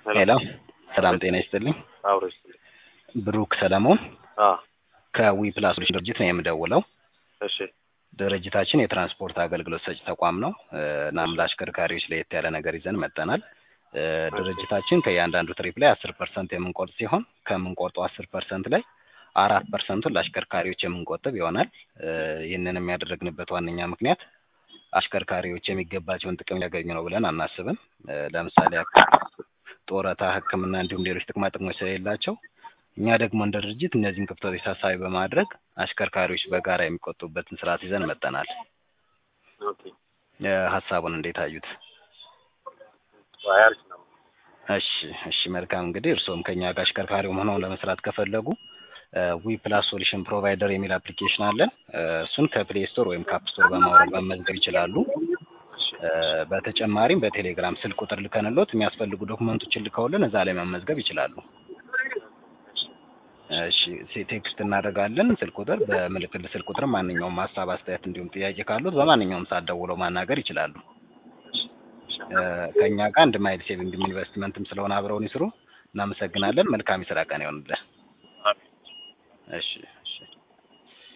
ሄሎ ሰላም ጤና ይስጥልኝ። አብሮ ይስጥልኝ። ብሩክ ሰለሞን አ ከዊ ፕላስ ድርጅት ነው የምደውለው። እሺ ድርጅታችን የትራንስፖርት አገልግሎት ሰጪ ተቋም ነው። እናም ለአሽከርካሪዎች ለየት ያለ ነገር ይዘን መጥተናል። እ ድርጅታችን ከእያንዳንዱ ትሪፕ ላይ አስር ፐርሰንት የምንቆርጥ ሲሆን ከምንቆርጠው አስር ፐርሰንት ላይ አራት ፐርሰንቱን ለአሽከርካሪዎች የምንቆጥብ ይሆናል። እ ይህንን የሚያደርግንበት ዋነኛ ምክንያት አሽከርካሪዎች የሚገባቸውን ጥቅም ሊያገኙ ነው ብለን አናስብም። እ ለምሳሌ ያክል ጡረታ፣ ሕክምና እንዲሁም ሌሎች ጥቅማ ጥቅሞች ስለሌላቸው እኛ ደግሞ እንደ ድርጅት እነዚህን ክፍተቶች ታሳቢ በማድረግ አሽከርካሪዎች በጋራ የሚቆጥቡበትን ስርዓት ይዘን መጥተናል። ኦኬ እ ሀሳቡን እንዴት አዩት? አይ አሪፍ ነው። እሺ እሺ መልካም እንግዲህ እርስዎም ከኛ ጋር አሽከርካሪም ሆነው ለመስራት ከፈለጉ ዊ ፕላስ ሶሉሽን ፕሮቫይደር የሚል አፕሊኬሽን አለን። እ እሱን ከፕሌይ ስቶር ወይም ከአፕ ስቶር በማውረድ መመዝገብ ይችላሉ። እ በተጨማሪም በቴሌግራም ስልክ ቁጥር ልከንሎት የሚያስፈልጉ ዶክመንቶችን ልከውልን እዛ ላይ መመዝገብ ይችላሉ። እሺ ሴ- ቴክስት እናደርጋለን ስልክ ቁጥር በምልክል ስልክ ቁጥር ማንኛውም ሀሳብ አስተያየት እንዲሁም ጥያቄ ካሉት በማንኛውም ሰዓት ደውለው ማናገር ይችላሉ። እ ከእኛ ጋር አንድ ማይል ሴቪንግም ኢንቨስትመንትም ስለሆነ አብረውን ይስሩ። እናመሰግናለን። መልካም የስራ ቀን ይሆንልን። አሜን። እሺ